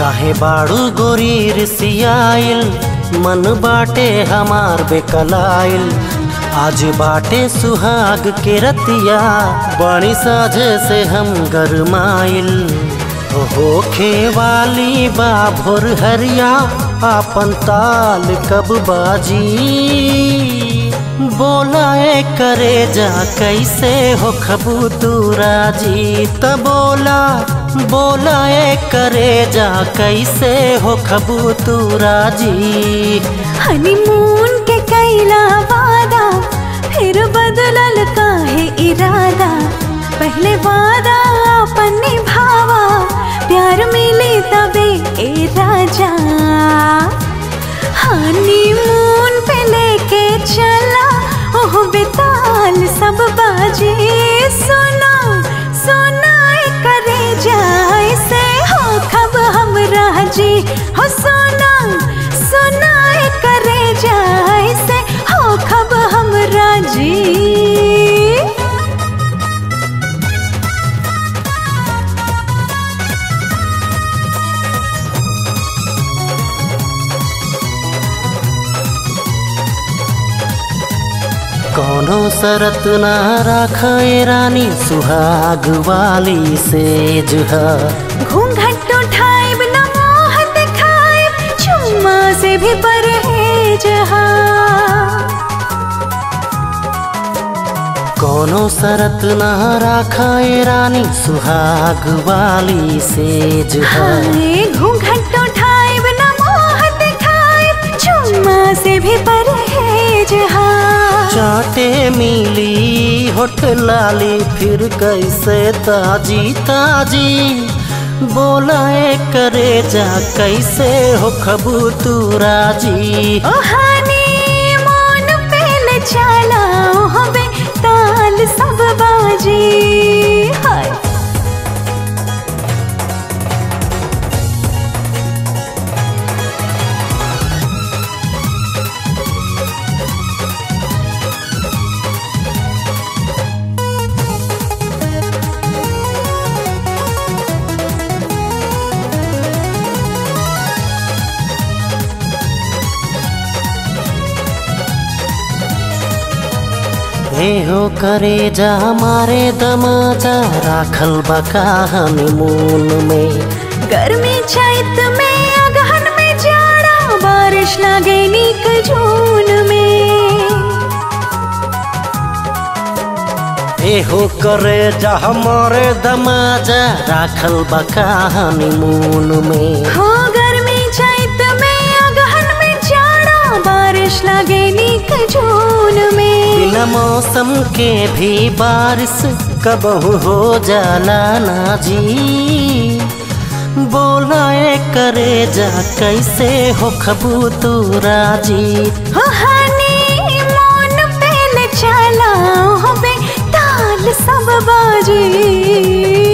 काहे बाड़ू गोरी रिसियाइल मन बाटे हमार बेकलाइल आज बाटे सुहाग के रतिया बड़ी साझे से हम गरमाइल होखे वाली बा भोर हरिया आपन ताल कब बाजी बोलाए करे जा कैसे हो खबू तू राजी त बोला बोलाए करे जा कैसे हो खबू तू राजी हनीमून के कैला वादा फिर बदलल काहे इरादा पहले वादा अपन निभावा प्यार मिले तबे ए राजा हनीमून पे लेके चला ओह बेताल सब बाजे सोना सोना ए करे जाए से हो खब हम राजी हो सोना सोना ए करे जाए से हो खब हम राजी कोनो शरत ना राखे रानी सुहाग वाली सेज है घूंघट उठाइब न मोह दिखाइब चुम्मा से भी परहेज हा कोनो शरत ना राखे रानी सुहाग वाली सेज है हाय घूंघट उठाइब न मोह दिखाइब चुम्मा से भी परहेज हा चाटे मिली होठ लाली फिर कैसे ताजी ताजी बोलाए करे जा कैसे हो खबू तू राजी ओ हानी मोन पेल चाला होबे ताल सब बाजी हाय हे हो करे जा हमारे दमाजा राखल बका हनीमून में गर्मी चैत में अगहन में जाड़ा बारिश लागे नीक जून में हे हो करे जा हमारे दमाजा राखल बका हनीमून में हो गर्मी चैत में अगहन में जाड़ा बारिश लागे नीक जून में बिना मौसम के भी बारिश कबहू हो जाला ना जी बोलाए करे जा कैसे हो खबू तू राजी हो हानी मोन पेल चला होबे ताल सब बाजी